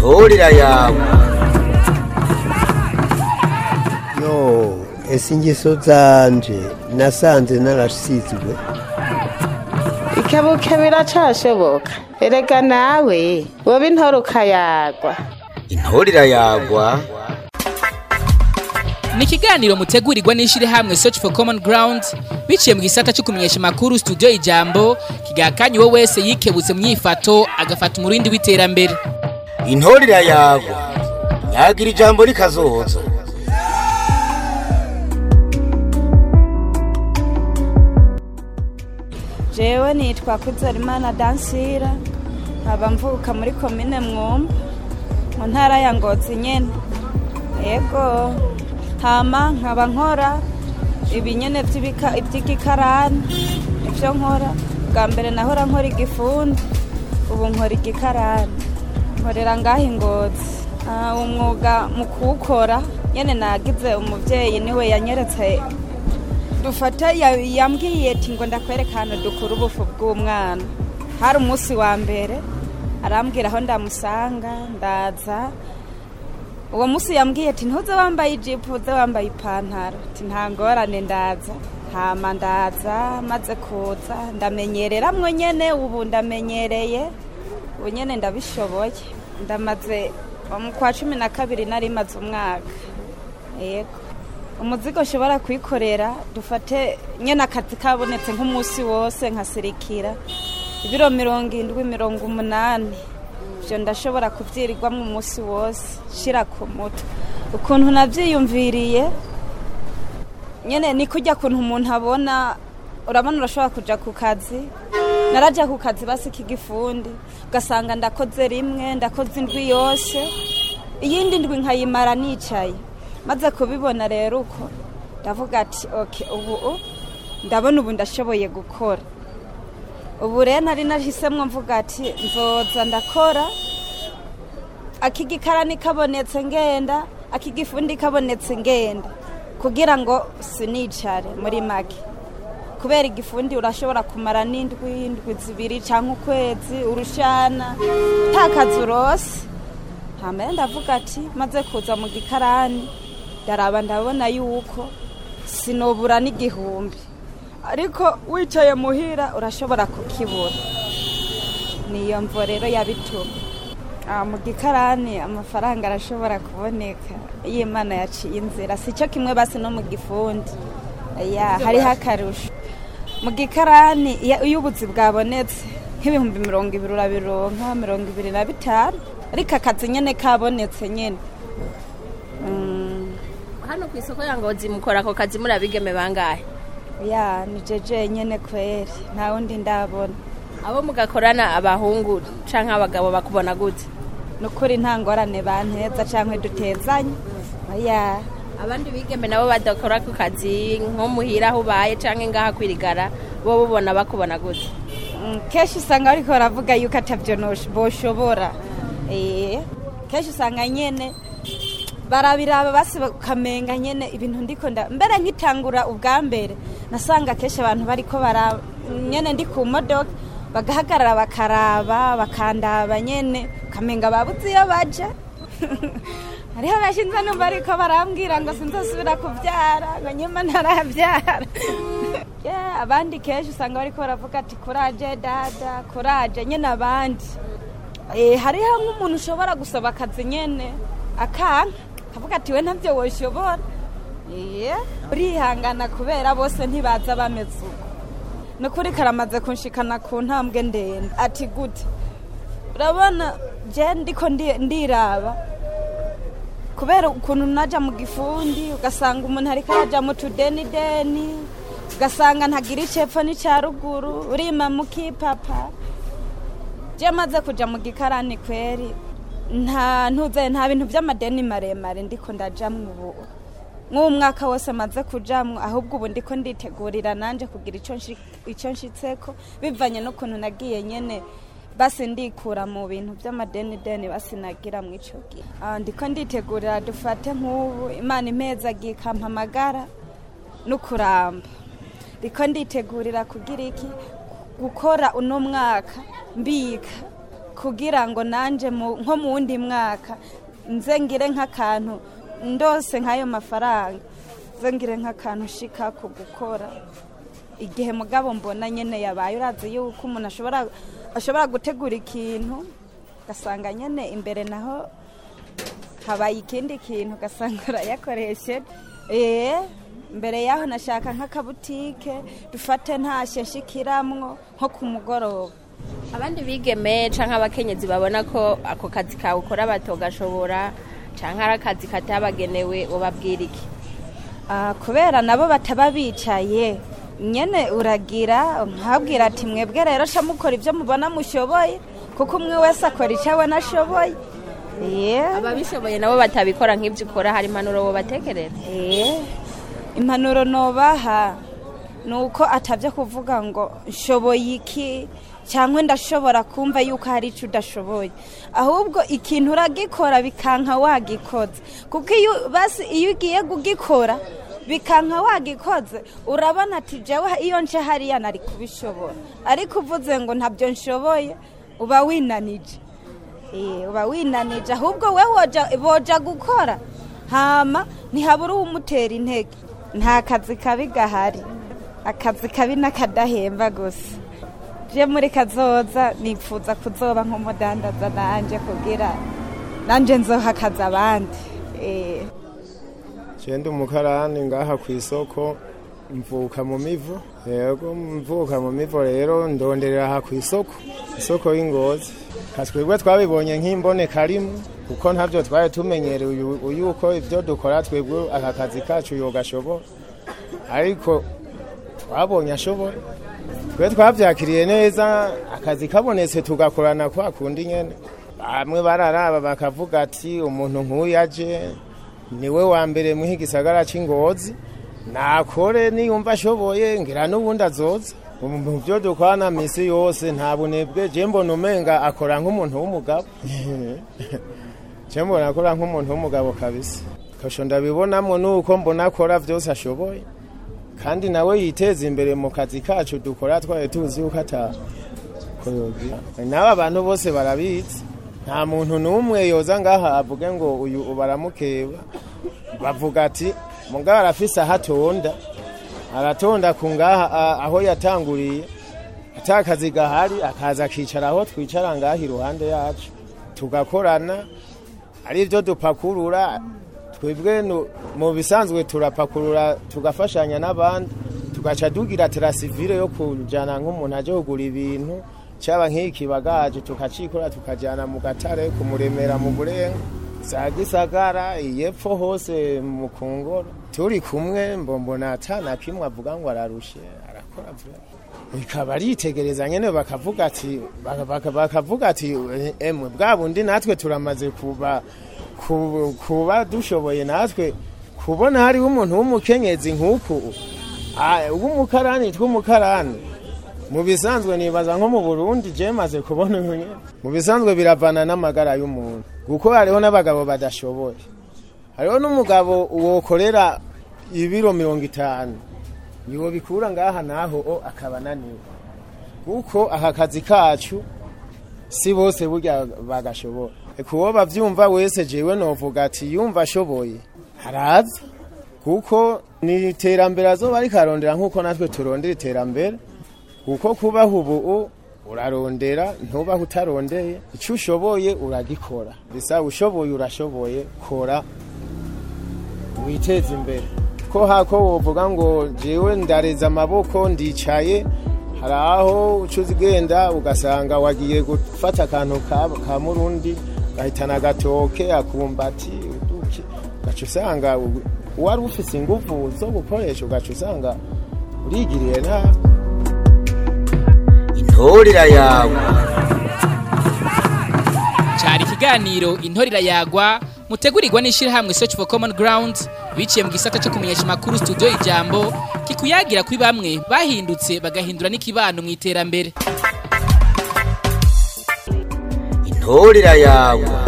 intorera yawe yo ese ingeso zanje nasanze narasizwe ikebuke biracashoboka erega nawe woba intore ukayagwa intorera yagwa ni ikiganiro mutegurirwa n'ishyirahamwe search for common ground biciye mu gisata cyo kumenyesha amakuru studio ijambo kigakanye uwo wese yikebutse mu myifato agafata umurindi w'iterambere intorera yagwa nyagira ijambo rikazoza jewe nitwa kuzarimana dansira nkaba mvuka muri komine mwumba mu ntara ya ngozi nyene yego hama nkaba nkora ibinyene vy'ibika- ivy'igikarani ivyo nkora bwa mbere nahora nkora igifundi ubu nkora igikarani nkorera ngaho ingozi Ah, umwuga mu kuwukora nyene nagize umuvyeyi niwe yanyeretse dufata ya- yambwiye ati ngo ndakwereka ahantu dukura ubufu bw'umwana hari umunsi wa mbere arambwira aho ndamusanga ndaza uwo munsi yambwiye ati ntuze wambaye ijipo uze wambaye ipantaro ati nta ngorane ndaza hama ndaza maze kuza ndamenyereramwo nyene ubu ndamenyereye ubu nyene ndabishoboye ndamaze mu kwa cumi na kabiri nari maze umwaka yego umuzigo ushobora kwikorera dufate nyine akazi kabonetse nk'umunsi wose nkasirikira ibiro mirongo indwi mirongo umunani ibyo ndashobora kubyirirwamo umunsi wose shyira ku mutwe ukuntu nabyiyumviriye nyine ni kujya kuntu umuntu abona urabona urashobora kujya ku kazi narajya ku kazi basika igifundi ugasanga ndakoze rimwe ndakoze indwi yose iyindi ndwi nkayimara nicaye maze kubibona rero uko ndavuga ati oke ubu ndabona ubu ndashoboye gukora ubu rero nari nahisemo mvuga ati nzoza ndakora akigikarani kabonetse ngenda akigifundi kabonetse ngenda kugira ngo sinicare muri make kubera igifundi urashobora kumara n'indwi indwi zibiri cyangwa ukwezi urushana utakaza urose hambere ndavuga ati maze kuza mu gikarani ndaraba ndabona yuko sinobura n'igihumbi ariko wicaye muhira urashobora kukibura niyo mvo rero yabituma Ah, mu gikarani amafaranga arashobora kuboneka iyo imana yaciye inzira si cyo kimwe basi no mu gifundi ya hariho akarusho mu gikarani iyo iyo ubuzi bwabonetse nk'ibihumbi mirongo ibiri urabironka mirongo ibiri na bitanu ariko akazi nyine kabonetse nyine Mm, hano ku isoko ya ngozi mukora ako kazi muri abigeme bangahe ya ni jeje nyine kweri nta wundi ndabona abo mugakorana abahungu canke abagabo bakubona gute ni ukuri nta ngorane banteza cyangwa dutezanye ya abandi bigeme nabo badakora ku kazi nko muhira aho ubaye canke ngaha kwirigara bo bubona bakubona gute Mm, kenshi usanga bariko baravuga yuko atavyo nosh- boshobora Eh, kenshi usanga nyene barabiraba basi bakamenga nyene ibintu ndiko nda mbere nkitangura ubwa mbere nasanga kenshi abantu bariko bara nyene ndi ku modoka bagahagarara bakaraba bakandaba nyene ukamenga babuze iyo baja hariho bashinze numva ariko barambwira ngo sinzosubira kubyara ngo nyuma ntarabyara Yeah, abandi kenshi usanga bariko baravuga ati kuraje dada kuraje nyene abandi Eh, hariho nk'umuntu ushobora gusaba akazi nyene akanka akavuga ati we ntabyo woshobora Yeah, urihangana kubera bose ntibaza bameze uko ni ukuri karamaze kunshikana ku ntambwe ndende ati gute urabona je ndiko ndi- ndiraba kubera ukuntu naja mu gifundi ugasanga umuntu ariko araja mu tudenideni ugasanga ntagira icepfo n'icya ruguru urima mukipapa je maze kuja mu gikarani kweri nta ntuze nta bintu by'amadeni maremare ndiko ndajamwo ubu nk'umwaka wose maze kujamwo ahubwo ubu ndiko nditegurira nanje kugira ico nshi- ico nshitseko bivanye n'ukuntu nagiye nyene basi ndikura mu bintu by'amadeni deni basi nagira mu ico gihe Ah, ndiko nditegurira dufate nk'ubu imana impeza ikampa amagara no kuramba ndiko nditegurira kugira iki gukora uno mwaka mbika kugira ngo nanjye mu- nko mu wundi mwaka nze ngire nk'akantu ndose nk'ayo mafaranga nze ngire nk'akantu shika ku gukora igihe mugabo mbona nyine yabaye urazi yuko umuntu ashobora ashobora gutegura ikintu ugasanga nyine imbere naho habaye ikindi kintu ugasanga urayakoresheje eee mbere yaho nashaka nk'akabutike dufate ntashye nshikiramwo nko ku mugoroba abandi bigeme canke abakenyezi babona ko ako kazi kawe ukora batogashobora canke ari akazi katabagenewe ubabwira iki Ah, kubera nabo bataba bicaye nyene uragira nkabwira ati mwebwe rero sha mukora ibyo mubona mushoboye kuko umwe wese akora icyo abona ashoboye Yeah. ababishoboye nabo batabikora nk'ibyo ukora hari impanuro wobatekerera Eh, impanuro nobaha ni uko atabyo kuvuga ngo nshoboye iki cyangwa ndashobora kumva yuko hari icyo udashoboye ahubwo ikintu uragikora bikanka wagikoze kuko iyo basi iyo ugiye kugikora bikanka wagikoze urabona ati jewe iyo nce hariya nari kubishobora ariko uvuze ngo ntabyo nshoboye uba winanije Eh, uba winanije ahubwo we woja boja gukora hama ntihabura uwumutera intege nta kazi kabi gahari akazi kabi n'akadahemba gusa je muri kazoza nipfuza kuzoba nk'umudandaza nanje kugira nanje nzoha akazi abandi Eh, Jenda umukarani ngaha ku isoko mvuka mu mivo yego mvuka mu mivo rero ndonderera aha ku isoko isoko y'ingozi twebwe twabibonye nk'imboneka rimwe kuko ntabyo twari tumenyereye uyu- uyu uko ibyo dukora twebwe aka kazi kacu yogashobora ariko twabonye ashoboye twe twabyakiriye neza akazi kabonetse tugakorana kwa kundi nyene bamwe bararaba bakavuga ati umuntu nk'uyu aje niwe wa mbere muha igisagara c'ingozi nakore niyumva ashoboye ngira n'ubundi azoza Ubu mu byo dukwana misi yose nta bunebwe je mbona umenga akora nk'umuntu w'umugabo je mbona akora nk'umuntu w'umugabo kabisa kasho ndabibonamo nuko mbona akora vyose ashoboye kandi nawe yiteza imbere mu kazi kacu dukora twari tuzi yuko ata koyogira n'aba bantu bose barabizi nta muntu n'umwe yoza ngaha avuge ngo uyu baramukeba bavuga ati mugabo arafise aho atonda aratonda ku ngaha a- aho yatanguriye ata kazi gahari akaza akicara aho twicara ngaha iruhande yacu tugakorana ari byo dupakurura twebwe nu- mu bisanzwe turapakurura tugafashanya n'abandi tugaca dugira terasivire yo kujana nk'umuntu aje kugura ibintu cyaba nk'iki bagaje tukacikora tukajana mu gatare kumuremera mu burenga za gisagara iyepfo hose mu kungoro turi kumwe mbombona atana kimwe avuga ngo ararushe arakora vuba bikaba aritegereza nyene bakavuga ati baka- baka- bakavuga ati emwe bwa bundi natwe turamaze kuba ku- kuba dushoboye natwe kubona hariho umuntu w'umukenyezi nk'uku ah, w'umukarani tw'umukarani mu bisanzwe nibaza nko mu burundi je maze kubona uyu nyene mu bisanzwe biravana n'amagara y'umuntu kuko hariho n'abagabo badashoboye hariho n'umugabo wokorera ibiro mirongo itanu niwo bikura ngaha naho o akaba ananiwe kuko aka kazi kacu si bose burya bagashobora kuwo bavyumva wese jewe novuga ati yumva ashoboye haraza kuko ni iterambere azoba ariko arondera nk'uko natwe turondera iterambere kuko kubaho ubu urarondera ntubaho utarondeye icyo ushoboye uragikora bisa ushoboye urashoboye kora witeze imbere ko hako wovuga ngo jewe ndareza amaboko ndicaye hari aho uca ugenda ugasanga wagiye gufata akantu ka, ka murundi gahitana agatoke akumbati uduki ugaca usanga u- wari ufise inguvu zo gukoresha ugaca usanga urigiriye nabi intorera yawe cyari ikiganiro intorira yagwa mutegurirwa n'ishyirahamwe search for common ground biciye mu gisata cyo kumenyesha amakuru studio ijambo kikuyagira kuri bamwe bahindutse bagahindura n'ikibano mu iterambere intorera yawe